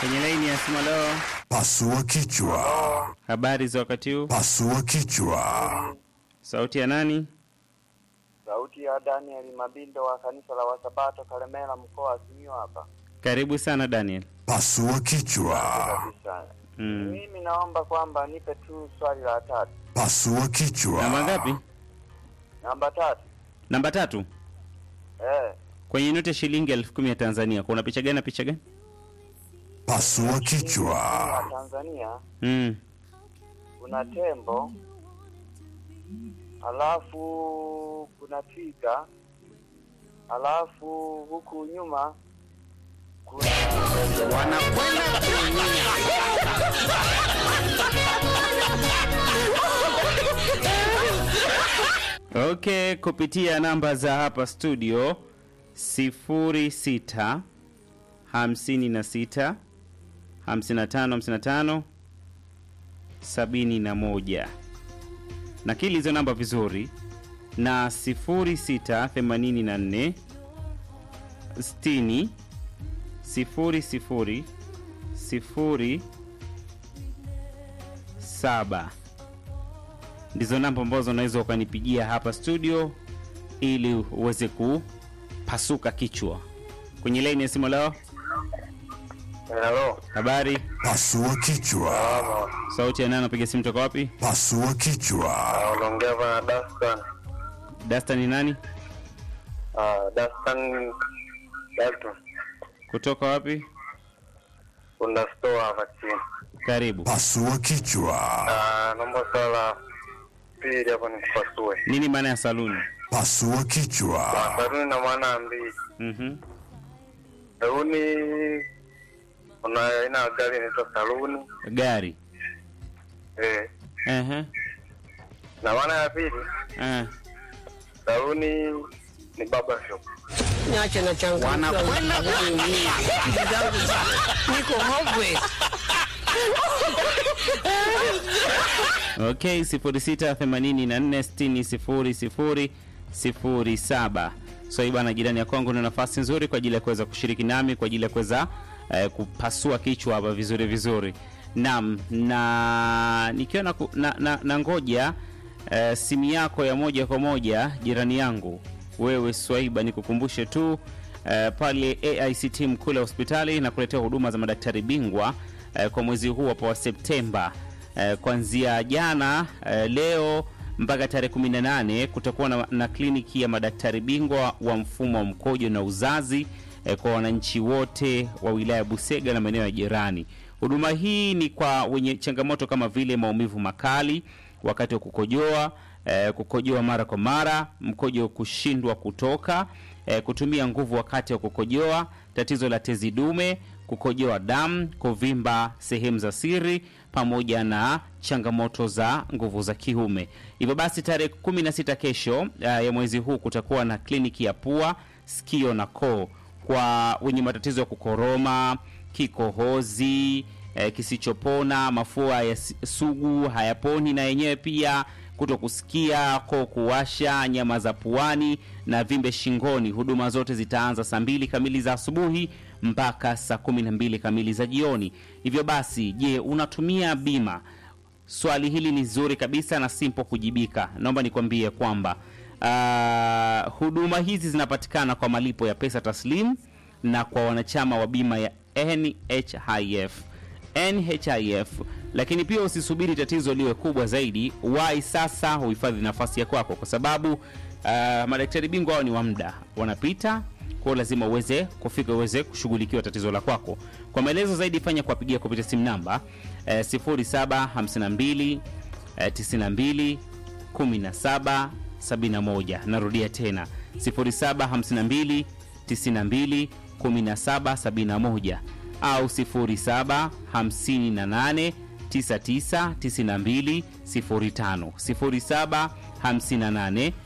Kwenye laini ya simu leo, Pasua kichwa. habari za wakati huu? Pasua kichwa. Sauti ya nani? Sauti ya Daniel Mabindo wa kanisa la Wasabato Kalemera mkoa wa Simiyu hapa. Karibu sana Daniel. Pasua kichwa. Kabisa. Mm. Mimi naomba kwamba nipe tu swali la tatu. Pasua kichwa. Namba ngapi? Namba tatu. Namba tatu. Eh, Kwenye noti ya shilingi elfu kumi ya Tanzania kuna picha gani na picha gani? Pasua kichwa. wa Tanzania Mm. kuna tembo, halafu kuna twiga, halafu huku nyuma kuna Wanakwenda Okay, kupitia namba za hapa studio 06 56 55 55 71. Nakili hizo namba vizuri na 06 84 60 sifuri sifuri sifuri saba ndizo namba ambazo unaweza ukanipigia hapa studio ili uweze kupasuka kichwa kwenye laini ya simu leo Hello. habari Pasua kichwa. sauti ya nani napiga simu toka wapi Pasua kichwa. Unaongea bana Dastan. dasta ni nani Ah, Dastan Dalton. kutoka wapi Kuna store hapa chini. karibu Pasua kichwa. Ah, naomba swala pili hapo nikupasue. nini maana ya saluni Pasua kichwa. Saluni na maana mbili. mm Saluni kuna aina ya gari inaitwa saluni. gari Eh. Ehe. Na maana ya pili, Eh. saluni ni baba shop. Niache na changu. Wanakwenda Niko hopeless. Okay, 0684600007. So hii bwana, jirani ya kwangu ni nafasi nzuri kwa ajili ya kuweza kushiriki nami kwa ajili ya kuweza eh, kupasua kichwa hapa vizuri vizuri. Naam, na nikiwa na, ku- na, na, na ngoja eh, simu yako ya moja kwa moja jirani yangu wewe Swaiba, nikukumbushe tu eh, pale AICT Mkule hospitali na kuletea huduma za madaktari bingwa eh, kwa mwezi huu hapa wa Septemba eh, kuanzia jana eh, leo mpaka tarehe 18 kutakuwa na, na kliniki ya madaktari bingwa wa mfumo wa mkojo na uzazi eh, kwa wananchi wote wa wilaya ya Busega na maeneo ya jirani. Huduma hii ni kwa wenye changamoto kama vile maumivu makali wakati wa kukojoa, eh, kukojoa mara kwa mara, mkojo kushindwa kutoka, eh, kutumia nguvu wakati wa kukojoa, tatizo la tezi dume, kukojoa damu, kuvimba sehemu za siri pamoja na changamoto za nguvu za kiume. Hivyo basi tarehe 16 kesho uh, ya mwezi huu kutakuwa na kliniki ya pua, sikio na koo kwa wenye matatizo ya kukoroma, kikohozi eh, kisichopona, mafua ya si- sugu hayaponi na yenyewe pia kuto kusikia, koo kuwasha, nyama za puani na vimbe shingoni. Huduma zote zitaanza saa mbili kamili za asubuhi mpaka saa kumi na mbili kamili za jioni. Hivyo basi, je, unatumia bima? Swali hili ni zuri kabisa na simple kujibika. Naomba nikwambie kwamba uh, huduma hizi zinapatikana kwa malipo ya pesa taslim na kwa wanachama wa bima ya NHIF. NHIF. Lakini pia usisubiri tatizo liwe kubwa zaidi, wahi sasa uhifadhi nafasi ya kwako, kwa sababu uh, madaktari bingwa hao ni wa muda, wanapita kwa hiyo lazima uweze kufika uweze kushughulikiwa tatizo la kwako. Kwa maelezo zaidi, fanya kuwapigia kupitia simu namba eh, 0752 eh, 92 17 71. Narudia tena 0752 92 17 71 au 07 58 99 92 05 07 58